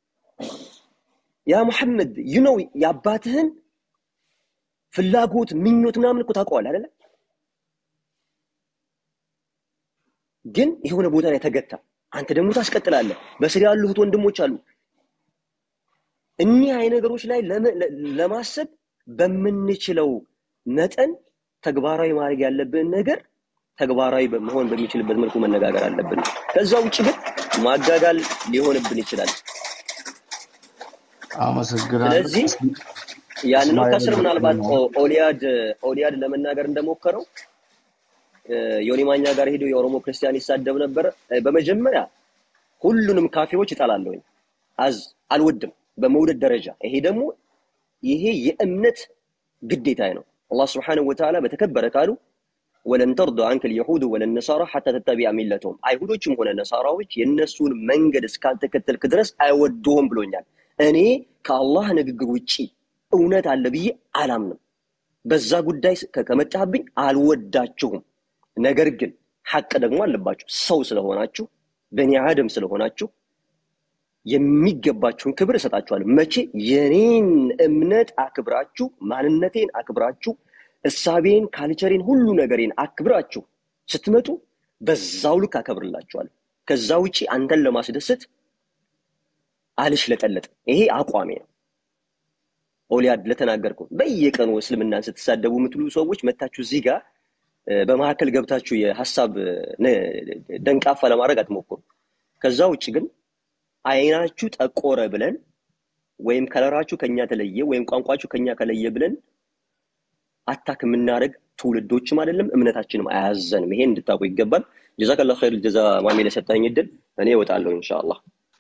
ያ ሙሐመድ ዩ ነው የአባትህን ፍላጎት ምኞት ምናምን እኮ ታውቀዋል አይደለ ግን የሆነ ቦታ ላይ ተገታ አንተ ደግሞ ታስቀጥላለህ። በስር ያሉ እህት ወንድሞች አሉ። እኒህ አይነት ነገሮች ላይ ለመ- ለ- ለማሰብ በምንችለው መጠን ተግባራዊ ማድረግ ያለብን ነገር ተግባራዊ መሆን በሚችልበት መልኩ መነጋገር አለብን። ከዛ ውጭ ግን ማጋጋል ሊሆንብን ይችላል። አመሰግናለሁ። ስለዚህ ያንን ነው እስማኤል ከስር ምናልባት ነው። ኦ- ኦሊያድ ኦሊያድ ለመናገር እንደሞከረው እ፣ ዮኒ ማኛ ጋር ሄዶ የኦሮሞ ክርስቲያን ይሳደብ ነበር። እ፣ በመጀመሪያ ሁሉንም ካፌዎች እጠላለሁኝ፣ አዝ አልወድም በመውደድ ደረጃ። ይሄ ደግሞ ይሄ የእምነት ግዴታ ነው። አላህ ስብሐነሁ ወተዓላ በተከበረ ቃሉ ወለን ተርዶ አንከ ልየሁዱ ወለነሳራ ሐታ ተተቢዐ ሚለተሁም አይሁዶችም ሆነ ነሳራዎች የእነሱን መንገድ እስካልተከተልክ ድረስ አይወዱህም ብሎኛል። እኔ ከአላህ ንግግር ውጪ እውነት አለ ብዬ አላምንም። በዛ ጉዳይ ከ- ከመጣህብኝ አልወዳችሁም። ነገር ግን ሐቅ ደግሞ አለባችሁ። ሰው ስለሆናችሁ በኒ አደም ስለሆናችሁ የሚገባችሁን ክብር እሰጣችኋለሁ። መቼ የኔን እምነት አክብራችሁ፣ ማንነቴን አክብራችሁ፣ እሳቤን፣ ካልቸሬን፣ ሁሉ ነገሬን አክብራችሁ ስትመጡ በዛው ልክ አከብርላችኋለሁ። ከዛ ውጪ አንተን ለማስደሰት አልሽለጠለጥም። ይሄ አቋሜ ነው። ኦሊያድ ለተናገርከው በየቀኑ እስልምናን ስትሳደቡ የምትሉ ሰዎች መታችሁ እዚህ ጋር እ፣ በመካከል ገብታችሁ የሀሳብ እ፣ ነ- ደንቃፋ ለማድረግ አትሞክሩ። ከዛ ውጭ ግን አይናችሁ ጠቆረ ብለን ወይም ከለራችሁ ከኛ ተለየ ወይም ቋንቋችሁ ከኛ ከለየ ብለን አታክ የምናደርግ ትውልዶችም አይደለም እምነታችንም አያዘንም። ይሄን እንድታውቁ ይገባል። ጀዛከላ ኸይር ጀዛ ማሜ ለሰጠኝ እድል እኔ እወጣለሁ ኢንሻአላህ።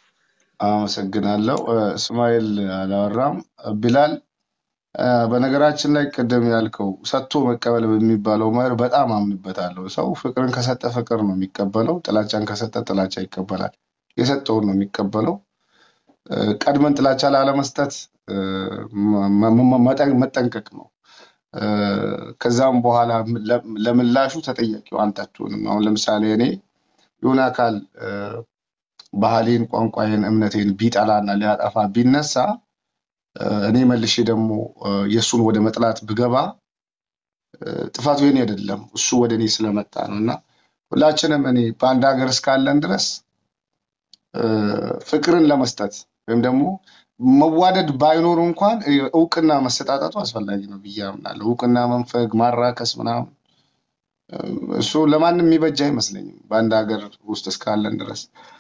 አመሰግናለሁ። እ፣ እስማኤል አላወራም። ቢላል እ፣ በነገራችን ላይ ቅድም ያልከው ሰጥቶ መቀበል በሚባለው መርህ በጣም አምንበታለሁ። ሰው ፍቅርን ከሰጠ ፍቅር ነው የሚቀበለው፣ ጥላቻን ከሰጠ ጥላቻ ይቀበላል። የሰጠውን ነው የሚቀበለው። እ፣ ቀድመን ጥላቻ ላለመስጠት እ፣ መ- መ- መጠን- መጠንቀቅ ነው። እ፣ ከዛም በኋላ ለ- ለምላሹ ተጠያቂው አንተ አትሆንም። አሁን ለምሳሌ እኔ የሆነ አካል እ፣ ባህሌን፣ ቋንቋዬን፣ እምነቴን ቢጠላና ሊያጠፋ ቢነሳ እ፣ እኔ መልሼ ደግሞ እ፣ የእሱን ወደ መጥላት ብገባ እ፣ ጥፋቱ የኔ አይደለም፣ እሱ ወደ እኔ ስለመጣ ነው እና ሁላችንም እኔ በአንድ ሀገር እስካለን ድረስ እ፣ ፍቅርን ለመስጠት ወይም ደግሞ መዋደድ ባይኖሩ እንኳን እ፣ እውቅና መሰጣጣቱ አስፈላጊ ነው ብዬ አምናለሁ። እውቅና መንፈግ፣ ማራከስ ምናምን እ፣ እሱ ለማንም የሚበጅ አይመስለኝም በአንድ ሀገር ውስጥ እስካለን ድረስ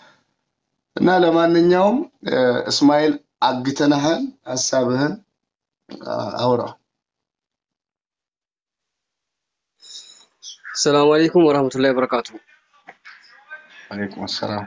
እና ለማንኛውም እ፣ እስማኤል አግተንሃል፣ ሀሳብህን አ- አውራ። ሰላም አለይኩም ወራህመቱላሂ ወበረካቱ። አለይኩም ሰላም።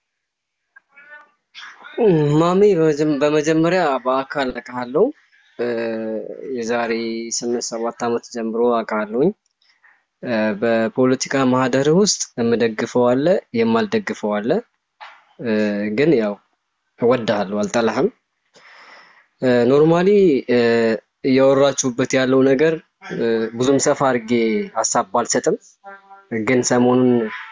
ማሜ በመጀ- በመጀመሪያ በአካል አውቃለሁ። እ፣ የዛሬ ስምንት ሰባት ዓመት ጀምሮ አውቃለሁኝ። እ፣ በፖለቲካ ማህደር ውስጥ የምደግፈው አለ፣ የማልደግፈው አለ። እ፣ ግን ያው እወድሃለሁ፣ አልጠላህም። ኖርማሊ እያወራችሁበት ያለው ነገር እ፣ ብዙም ሰፋ አድርጌ ሀሳብ ባልሰጥም ግን ሰሞኑን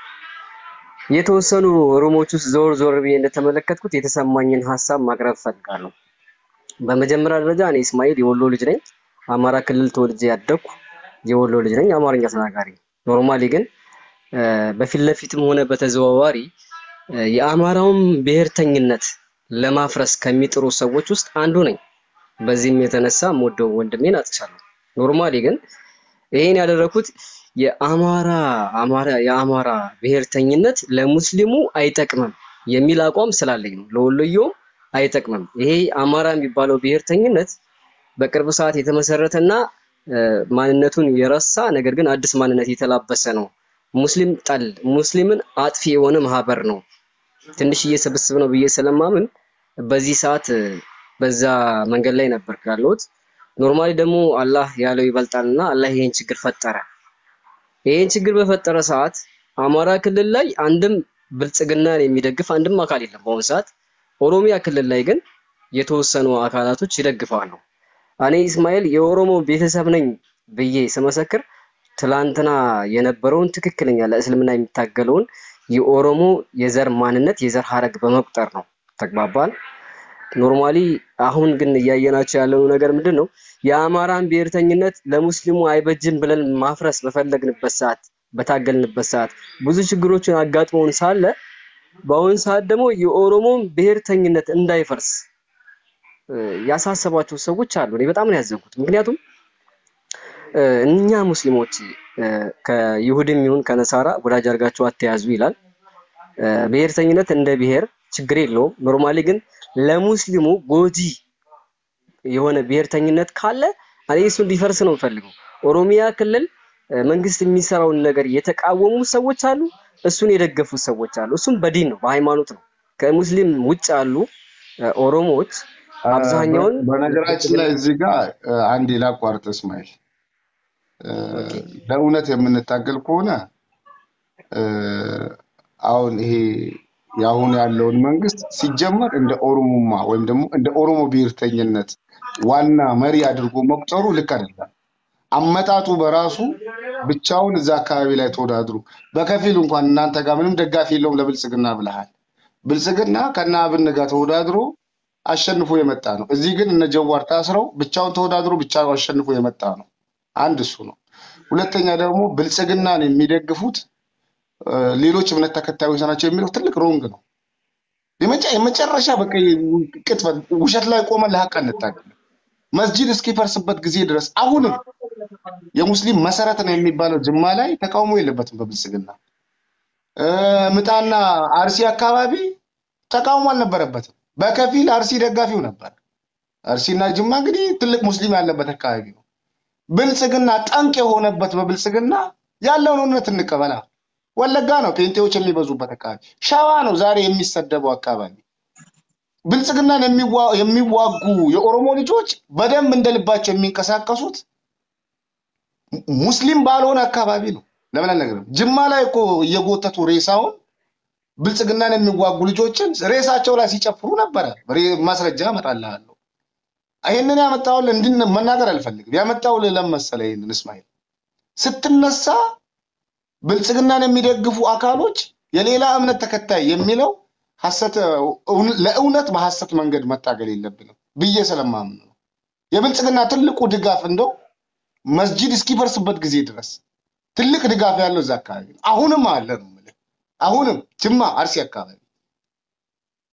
የተወሰኑ ሩሞች ውስጥ ዞር ዞር ብዬ እንደተመለከትኩት የተሰማኝን ሀሳብ ማቅረብ እፈልጋለሁ። በመጀመሪያ ደረጃ እኔ እስማኤል የወሎ ልጅ ነኝ። አማራ ክልል ተወልጄ ያደግኩ የወሎ ልጅ ነኝ፣ አማርኛ ተናጋሪ። ኖርማሊ ግን እ፣ በፊት ለፊትም ሆነ በተዘዋዋሪ እ፣ የአማራውን ብሔርተኝነት ለማፍረስ ከሚጥሩ ሰዎች ውስጥ አንዱ ነኝ። በዚህም የተነሳ የምወደው ወንድሜን አጥቻለሁ። ኖርማሊ ግን ይሄን ያደረኩት የአማራ አማራ የአማራ ብሔርተኝነት ለሙስሊሙ አይጠቅምም የሚል አቋም ስላለኝ ነው። ለወሎየውም አይጠቅምም። ይሄ አማራ የሚባለው ብሔርተኝነት በቅርብ ሰዓት የተመሰረተና እ፣ ማንነቱን የረሳ ነገር ግን አዲስ ማንነት የተላበሰ ነው። ሙስሊም ጠል ሙስሊምን አጥፊ የሆነ ማህበር ነው። ትንሽዬ ስብስብ ነው ብዬ ስለማምን በዚህ ሰዓት እ፣ በዛ መንገድ ላይ ነበር ያለሁት። ኖርማሊ ደግሞ አላህ ያለው ይበልጣልና አላህ ይሄን ችግር ፈጠረ። ይሄን ችግር በፈጠረ ሰዓት አማራ ክልል ላይ አንድም ብልጽግናን የሚደግፍ አንድም አካል የለም በአሁኑ ሰዓት። ኦሮሚያ ክልል ላይ ግን የተወሰኑ አካላቶች ይደግፋሉ። እኔ እስማኤል የኦሮሞ ቤተሰብ ነኝ ብዬ ስመሰክር ትላንትና የነበረውን ትክክለኛ ለእስልምና የሚታገለውን የኦሮሞ የዘር ማንነት የዘር ሀረግ በመቁጠር ነው። ተግባባል። ኖርማሊ አሁን ግን እያየናቸው ያለው ነገር ምንድን ነው? የአማራን ብሔርተኝነት ለሙስሊሙ አይበጅም ብለን ማፍረስ በፈለግንበት ሰዓት፣ በታገልንበት ሰዓት ብዙ ችግሮችን አጋጥመውን ሳለ በአሁን ሰዓት ደግሞ የኦሮሞን ብሔርተኝነት እንዳይፈርስ እ፣ ያሳሰባቸው ሰዎች አሉ። እኔ በጣም ነው ያዘንኩት። ምክንያቱም እ፣ እኛ ሙስሊሞች እ፣ ከይሁድም ይሁን ከነሳራ ወዳጅ አድርጋችሁ አትያዙ ይላል። እ፣ ብሔርተኝነት እንደ ብሔር ችግር የለውም። ኖርማሊ ግን ለሙስሊሙ ጎጂ የሆነ ብሔርተኝነት ካለ እኔ እሱ እንዲፈርስ ነው የምፈልገው። ኦሮሚያ ክልል እ፣ መንግስት የሚሰራውን ነገር የተቃወሙ ሰዎች አሉ፣ እሱን የደገፉ ሰዎች አሉ። እሱም በዲን ነው በሃይማኖት ነው። ከሙስሊም ውጭ ያሉ እ፣ ኦሮሞዎች አ፣ አብዛኛውን በ- በነገራችን ላይ እዚህ ጋር አ፣ አንድ ላቋርጥ እስማኤል አ፣ ኦኬ ለእውነት የምንታገል ከሆነ አ፣ አሁን ይሄ የአሁን ያለውን መንግስት ሲጀመር እንደ ኦሮሞማ ወይም ደግሞ እንደ ኦሮሞ ብሔርተኝነት ዋና መሪ አድርጎ መቁጠሩ ልክ አይደለም። አመጣጡ በራሱ ብቻውን እዛ አካባቢ ላይ ተወዳድሮ በከፊል እንኳን እናንተ ጋር ምንም ደጋፊ የለውም ለብልጽግና ብለሃል። ብልጽግና ከነ አብን ጋር ተወዳድሮ አሸንፎ የመጣ ነው። እዚህ ግን እነ ጀዋር ታስረው ብቻውን ተወዳድሮ ብቻውን አሸንፎ የመጣ ነው። አንድ እሱ ነው። ሁለተኛ ደግሞ ብልጽግናን የሚደግፉት እ፣ ሌሎች እምነት ተከታዮች ናቸው የሚለው ትልቅ ሮንግ ነው። የመጨ- የመጨረሻ በቃ ቅጥፈት፣ ውሸት ላይ ቆመን ለሀቅ አንታገል። መስጂድ እስኪፈርስበት ጊዜ ድረስ አሁንም የሙስሊም መሰረት ነው የሚባለው ጅማ ላይ ተቃውሞ የለበትም በብልጽግና እ፣ ምጣና አርሲ አካባቢ ተቃውሞ አልነበረበትም። በከፊል አርሲ ደጋፊው ነበር። አርሲና ጅማ እንግዲህ ትልቅ ሙስሊም ያለበት አካባቢ ነው። ብልጽግና ጠንቅ የሆነበት በብልጽግና ያለውን እውነት እንቀበላ። ወለጋ ነው ጴንጤዎች የሚበዙበት አካባቢ። ሸዋ ነው ዛሬ የሚሰደበው አካባቢ። ብልጽግናን የሚዋ- የሚዋጉ የኦሮሞ ልጆች በደንብ እንደ ልባቸው የሚንቀሳቀሱት ሙስሊም ባልሆነ አካባቢ ነው። ለምን አልነገርም? ጅማ ላይ እኮ እየጎተቱ ሬሳውን ብልጽግናን የሚዋጉ ልጆችን ሬሳቸው ላይ ሲጨፍሩ ነበረ። ሬ- ማስረጃ እመጣልሃለሁ። ይህንን ያመጣውን እንድን መናገር አልፈልግም። ያመጣው ለለም መሰለህ? ይህንን እስማኤል ስትነሳ ብልጽግናን የሚደግፉ አካሎች የሌላ እምነት ተከታይ የሚለው ሐሰት እውን- ለእውነት በሐሰት መንገድ መታገል የለብንም ብዬ ስለማምን ነው። የብልጽግና ትልቁ ድጋፍ እንደው መስጂድ እስኪፈርስበት ጊዜ ድረስ ትልቅ ድጋፍ ያለው እዛ አካባቢ ነው። አሁንም አለ ነው የምልህ። አሁንም ጅማ፣ አርሲ አካባቢ